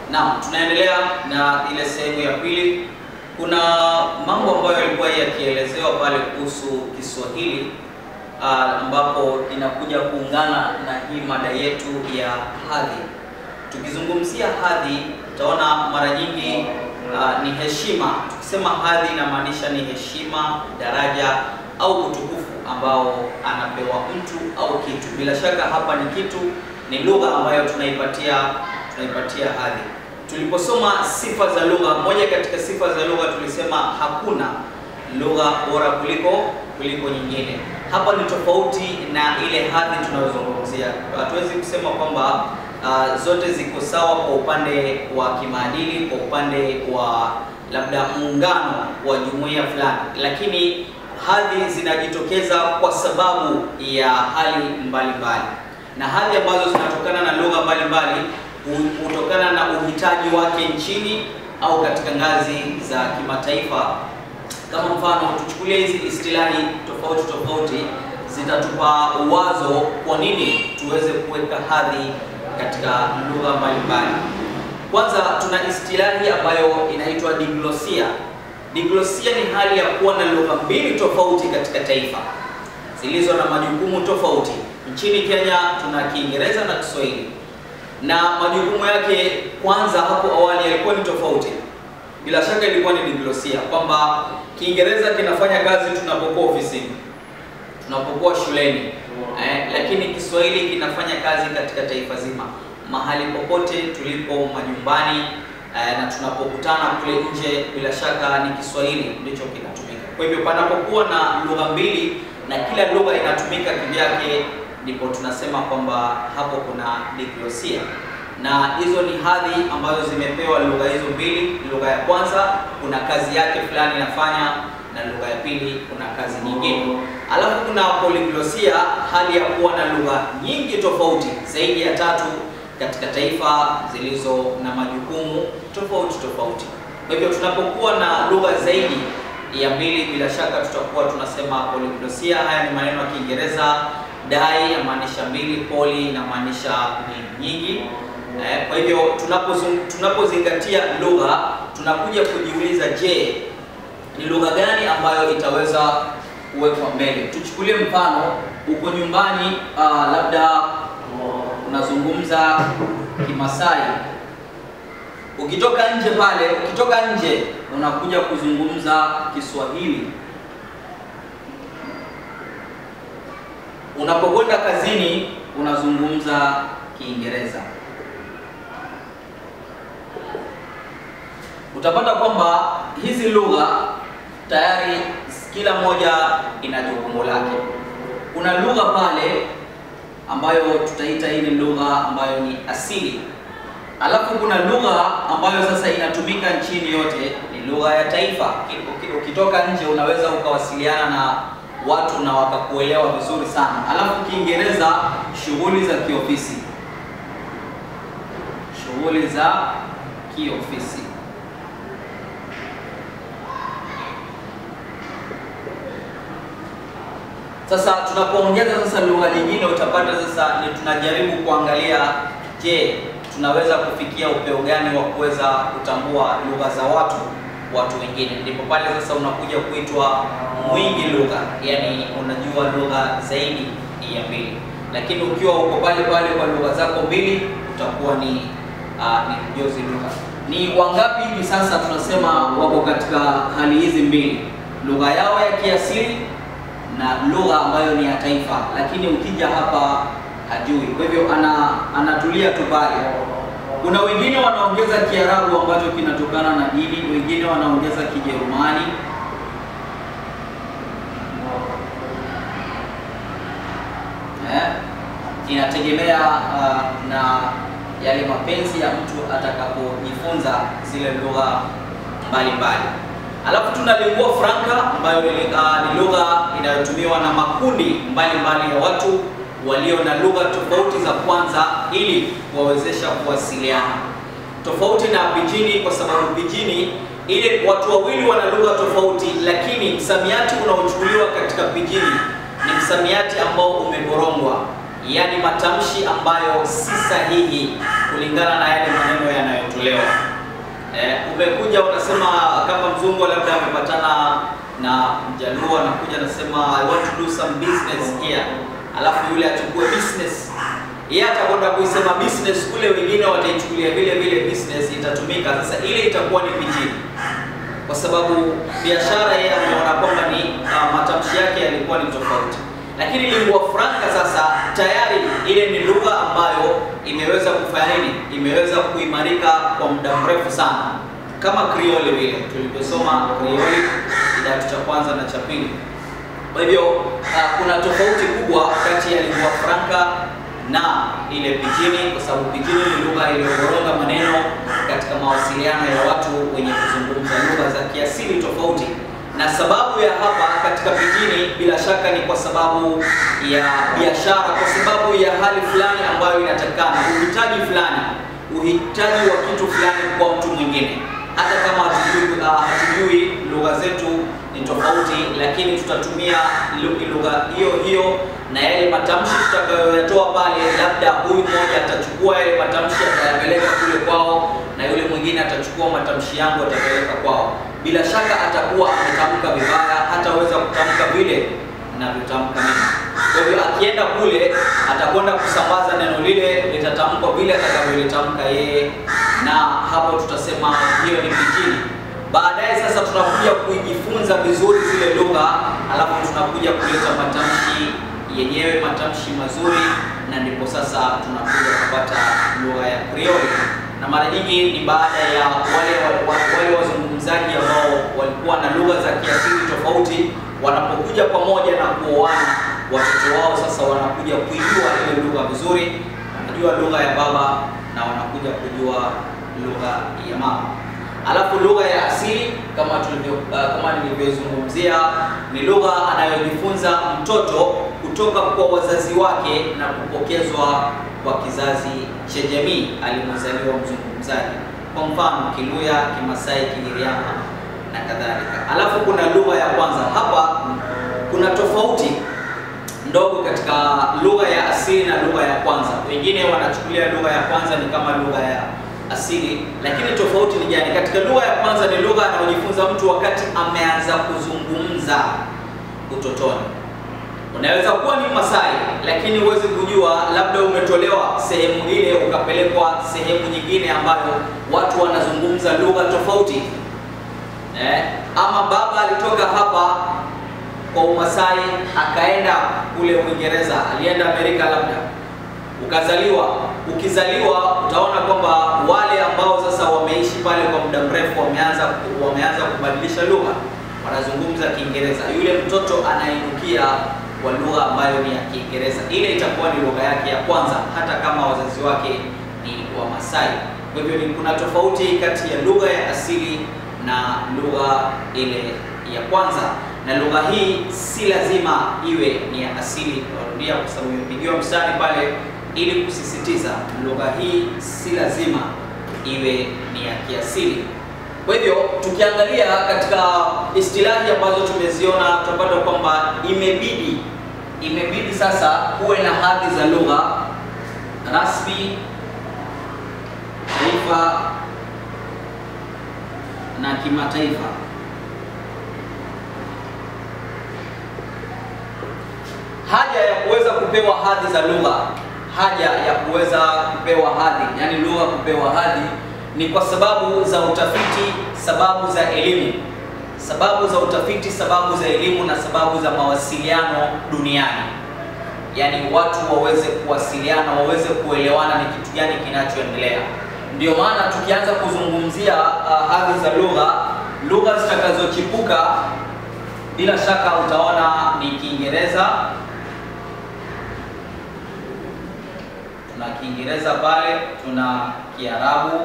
Naam, tunaendelea na ile sehemu ya pili. Kuna mambo ambayo yalikuwa yakielezewa pale kuhusu Kiswahili ah, ambapo inakuja kuungana na hii mada yetu ya hadhi. Tukizungumzia hadhi, utaona mara nyingi ah, ni heshima. Tukisema hadhi inamaanisha ni heshima, daraja au utukufu ambao anapewa mtu au kitu. Bila shaka hapa ni kitu, ni lugha ambayo tunaipatia tunaipatia hadhi. Tuliposoma sifa za lugha, moja katika sifa za lugha tulisema hakuna lugha bora kuliko kuliko nyingine. Hapa ni tofauti na ile hadhi tunayozungumzia. Hatuwezi kusema kwamba ah, zote ziko sawa kwa upande wa kimaadili, kwa upande wa labda muungano wa jumuiya fulani, lakini hadhi zinajitokeza kwa sababu ya hali mbalimbali mbali. Na hadhi ambazo zinatokana na lugha mbalimbali hu- hutokana na uhitaji wake nchini au katika ngazi za kimataifa. Kama mfano, tuchukulie hizi istilahi tofauti tofauti zitatupa wazo kwa nini tuweze kuweka hadhi katika lugha mbalimbali. Kwanza tuna istilahi ambayo inaitwa diglosia. Diglosia ni hali ya kuwa na lugha mbili tofauti katika taifa zilizo na majukumu tofauti. Nchini Kenya tuna Kiingereza na Kiswahili, na majukumu yake kwanza hapo awali yalikuwa ni tofauti. Bila shaka ilikuwa ni diglosia, kwamba Kiingereza kinafanya kazi tunapokuwa ofisini, tunapokuwa shuleni eh, lakini Kiswahili kinafanya kazi katika taifa zima, mahali popote tulipo, majumbani eh, na tunapokutana kule nje, bila shaka ni Kiswahili ndicho kinatumika. Kwa hivyo panapokuwa na lugha mbili na kila lugha inatumika kivyake, ndipo tunasema kwamba hapo kuna diglosia na hizo ni hadhi ambazo zimepewa lugha hizo mbili. Lugha ya kwanza kuna kazi yake fulani inafanya, na lugha ya pili kuna kazi nyingine. Alafu kuna polyglosia, hali ya kuwa na lugha nyingi tofauti zaidi ya tatu katika taifa zilizo na majukumu tofauti tofauti. Kwa hivyo tunapokuwa na lugha zaidi ya mbili, bila shaka tutakuwa tunasema polyglosia. Haya ni maneno ya Kiingereza. Dai yamaanisha mbili, poly inamaanisha ni nyingi. Eh, kwa hivyo tunapozung- tunapozingatia lugha tunakuja kujiuliza, je, ni lugha gani ambayo itaweza kuwekwa mbele? Tuchukulie mfano, uko nyumbani, ah, labda unazungumza Kimasai, ukitoka nje pale, ukitoka nje unakuja kuzungumza Kiswahili. Unapokwenda kazini unazungumza Kiingereza. utapata kwamba hizi lugha tayari kila moja ina jukumu lake. Kuna lugha pale ambayo tutaita hii ni lugha ambayo ni asili, alafu kuna lugha ambayo sasa inatumika nchini yote, ni lugha ya taifa. Uki- Ukitoka nje unaweza ukawasiliana na watu na wakakuelewa vizuri sana. Alafu Kiingereza, shughuli za kiofisi, shughuli za kiofisi Sasa tunapoongeza sasa lugha nyingine, utapata sasa ni tunajaribu kuangalia, je, tunaweza kufikia upeo gani wa kuweza kutambua lugha za watu watu wengine. Ndipo pale sasa unakuja kuitwa mwingi lugha, yani unajua lugha zaidi ya mbili, lakini ukiwa uko pale pale kwa lugha zako mbili utakuwa ni uh, ni mjozi lugha. Ni wangapi hivi sasa tunasema wako katika hali hizi mbili, lugha yao ya kiasili na lugha ambayo ni ya taifa, lakini ukija hapa hajui. Kwa hivyo ana anatulia tu pale. Kuna wengine wanaongeza Kiarabu ambacho kinatokana na dini, wengine wanaongeza Kijerumani, eh, inategemea uh, na yale mapenzi ya mtu atakapojifunza zile lugha mbalimbali. Alafu tuna lingua franca ambayo ni, uh, ni lugha inayotumiwa na makundi mbalimbali ya watu walio na lugha tofauti za kwanza ili kuwawezesha kuwasiliana, tofauti na pijini, kwa sababu pijini ile watu wawili wana lugha tofauti, lakini msamiati unaochukuliwa katika pijini ni msamiati ambao umeborongwa, yaani matamshi ambayo si sahihi kulingana na yale maneno yanayotolewa kuolewa. Eh, umekuja unasema kama mzungu labda amepatana na mjaluo anakuja anasema I want to do some business here, alafu yule achukue business, yeye atakwenda kuisema business kule, wengine wataichukulia vile vile business itatumika. Sasa ile itakuwa ni pijini, kwa sababu biashara yeye ameona kwamba ni uh, matamshi yake yalikuwa ni tofauti, lakini lingua franca sasa tayari ile ni lugha ambayo imeweza kufanya nini, imeweza kuimarika kwa muda mrefu sana, kama Krioli vile tulivyosoma Krioli kidato cha kwanza na cha pili. Kwa hivyo uh, kuna tofauti kubwa kati ya lingua franca na ile pijini, kwa sababu pijini ni lugha iliyoboronga maneno katika mawasiliano ya watu wenye kuzungumza lugha za kiasili tofauti na sababu ya hapa katika pijini bila shaka ni kwa sababu ya biashara, kwa sababu ya hali fulani ambayo inatakikana, uhitaji fulani, uhitaji wa kitu fulani kwa mtu mwingine. Hata kama hatujui, uh, hatujui lugha zetu ni tofauti, lakini tutatumia lugha hiyo hiyo na yale matamshi tutakayoyatoa pale, labda huyu mmoja atachukua yale matamshi atayapeleka kule kwao, na yule mwingine atachukua matamshi yangu atapeleka kwao bila shaka atakuwa ametamka vibaya, hataweza kutamka vile ninavyotamka mimi. Kwa hivyo akienda kule atakwenda kusambaza neno lile, litatamkwa vile atakavyolitamka yeye, na hapo tutasema hiyo ni pijini. Baadaye sasa tunakuja kujifunza vizuri zile lugha, alafu tunakuja kuleta matamshi yenyewe, matamshi mazuri, na ndipo sasa tunakuja kupata lugha ya Krioli na mara nyingi ni baada ya wale wale wazungumzaji ambao walikuwa na lugha za kiasili tofauti, wanapokuja pamoja na kuoana, watoto wao sasa wanakuja kuijua ile lugha vizuri, wanajua lugha ya baba na wanakuja kujua lugha ya mama. Alafu lugha ya asili kama tulivyo uh, kama nilivyozungumzia ni lugha anayojifunza mtoto kutoka kwa wazazi wake na kupokezwa kwa kizazi cha jamii alimozaliwa mzungumzaji, kwa mfano Kiluya, Kimasai, Kigiriama na kadhalika. Alafu kuna lugha ya kwanza. Hapa kuna tofauti ndogo katika lugha ya asili na lugha ya kwanza. Wengine wanachukulia lugha ya kwanza ni kama lugha ya asili, lakini tofauti ni gani? Katika lugha ya kwanza ni lugha anayojifunza mtu wakati ameanza kuzungumza utotoni. Unaweza kuwa ni Masai lakini huwezi kujua, labda umetolewa sehemu ile ukapelekwa sehemu nyingine ambayo watu wanazungumza lugha tofauti eh? Ama baba alitoka hapa kwa Umasai akaenda kule Uingereza, alienda Amerika labda, ukazaliwa. Ukizaliwa utaona kwamba wale ambao sasa wameishi pale kwa muda mrefu wameanza wameanza kubadilisha lugha, wanazungumza Kiingereza. Yule mtoto anainukia kwa lugha ambayo ni ya Kiingereza, ile itakuwa ni lugha yake ya kwanza, hata kama wazazi wake ni Wamasai. Kwa hivyo ni kuna tofauti kati ya lugha ya asili na lugha ile ya kwanza, na lugha hii si lazima iwe ni ya asili. Narudia kwa sababu imepigiwa mstari pale ili kusisitiza, lugha hii si lazima iwe ni ya kiasili. Kwa hivyo tukiangalia katika istilahi ambazo tumeziona tutapata kwamba imebidi imebidi sasa kuwe na hadhi za lugha rasmi, taifa na kimataifa. Haja ya kuweza kupewa hadhi za lugha, haja ya kuweza kupewa hadhi, yani lugha kupewa hadhi ni kwa sababu za utafiti, sababu za elimu, sababu za utafiti, sababu za elimu na sababu za mawasiliano duniani. Yaani watu waweze kuwasiliana, waweze kuelewana ni kitu gani kinachoendelea. Ndio maana tukianza kuzungumzia uh, hadhi za lugha, lugha zitakazochipuka bila shaka utaona ni Kiingereza. Tuna Kiingereza pale, tuna Kiarabu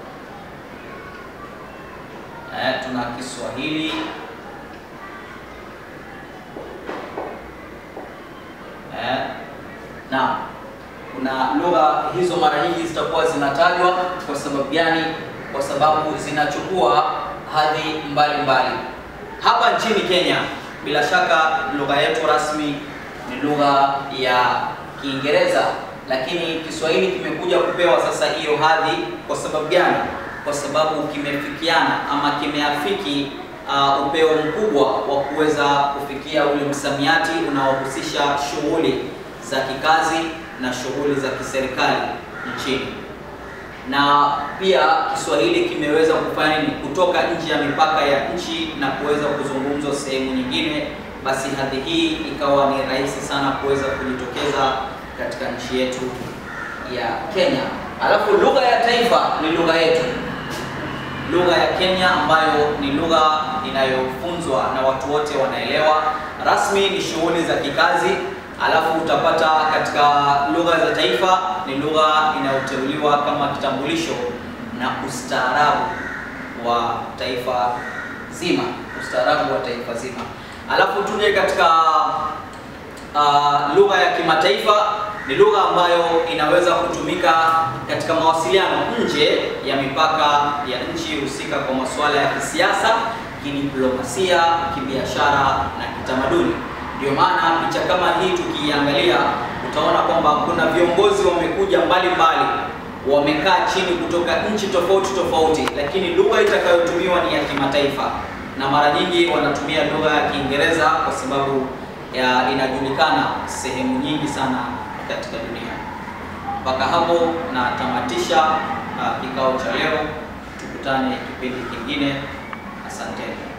Eh, tuna Kiswahili eh, na kuna lugha hizo mara nyingi zitakuwa zinatajwa. Kwa sababu gani? Kwa sababu zinachukua hadhi mbalimbali. Hapa nchini Kenya, bila shaka lugha yetu rasmi ni lugha ya Kiingereza, lakini Kiswahili kimekuja kupewa sasa hiyo hadhi. Kwa sababu gani? kwa sababu kimefikiana ama kimeafiki uh, upeo mkubwa wa kuweza kufikia ule msamiati unaohusisha shughuli za kikazi na shughuli za kiserikali nchini na pia Kiswahili kimeweza kufanya ni kutoka nje ya mipaka ya nchi na kuweza kuzungumzwa sehemu nyingine, basi hadhi hii ikawa ni rahisi sana kuweza kujitokeza katika nchi yetu ya Kenya. Alafu lugha ya taifa ni lugha yetu, lugha ya Kenya ambayo ni lugha inayofunzwa na watu wote wanaelewa. Rasmi ni shughuli za kikazi alafu utapata katika lugha za taifa ni lugha inayoteuliwa kama kitambulisho na ustaarabu wa taifa zima, ustaarabu wa taifa zima. Alafu tuje katika uh, lugha ya kimataifa ni lugha ambayo inaweza kutumika katika mawasiliano nje ya mipaka ya nchi husika kwa masuala ya kisiasa, kidiplomasia, kibiashara na kitamaduni. Ndio maana picha kama hii tukiiangalia, utaona kwamba kuna viongozi wamekuja mbali mbali, wamekaa chini kutoka nchi tofauti tofauti, lakini lugha itakayotumiwa ni ya kimataifa, na mara nyingi wanatumia lugha ya Kiingereza kwa sababu ya inajulikana sehemu nyingi sana katika dunia. Mpaka hapo natamatisha uh, kikao cha leo. Tukutane kipindi kingine. Asanteni.